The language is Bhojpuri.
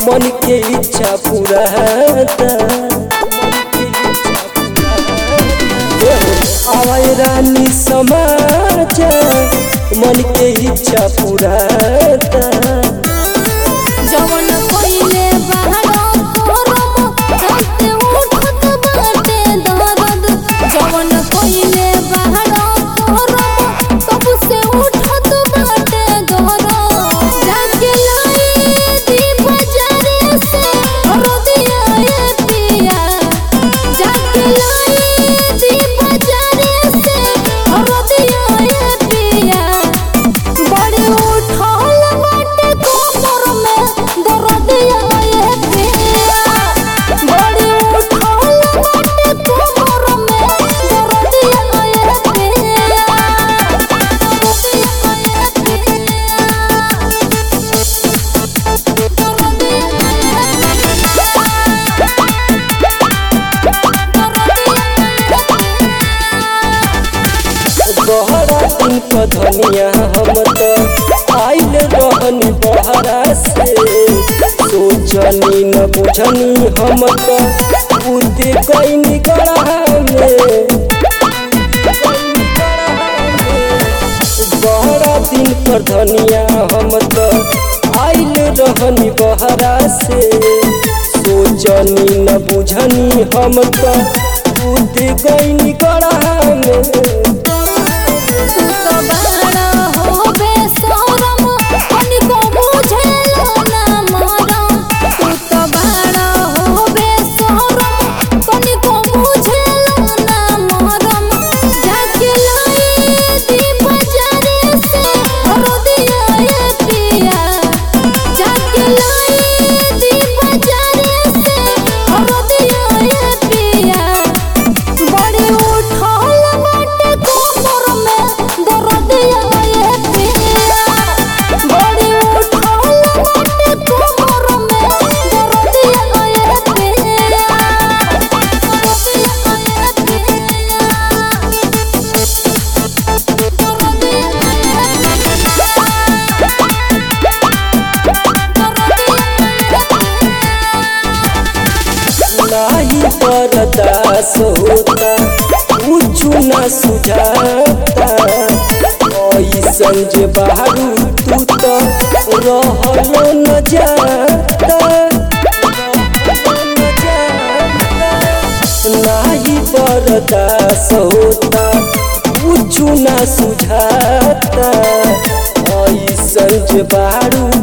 मन के इच्छा पूरा आवाय रानी समाज मन के इच्छा पूरा जवन पहिले बहरा करम राते उठत बाटे दर्द जवन पहिले बहरा करम तब से उठत बाटे दर्द जाके लाई दी बाजारे से रोदिया ए पिया जाके लाई दी बाजारे से रोदिया ए पिया बड़ी उठल बाटे कोमर में दर्दिया ये पिया बड़ी उठल बाटे कोमर में दर्दिया ये पिया बहरा दिन क धनिया हम त आइल रहन बहरा से सोचनी न बुझनी हम त बुद्धि कैनी गढ़ा में बहरा दिन पर धनिया हम त आइल रहनी बहरा से सोचनी न बुझनी हम त बुद्धि कैनी गढ़ा में तू तो बड़ा हो बेशरम तनिको बुझेलो ना मरम तू तो बड़ा हो बेशरम तनिको बुझेलो ना मरम जाके लाई दी बाजारे से रोदिया ए पिया जाके लाई दी बाजारे से रोदिया ए पिया बड़ी उठल बाटे कोमर में दर्दिया ये पिया बड़ी उठल बाटे कोमर में दर्दिया ये पिया नाही बरदास होता कुछु न सुझाता ऐसन जे बाहरू तू तो रहलो न जाता नाही बरदास होता कुछु न सुझाता ऐसन जे बाहरू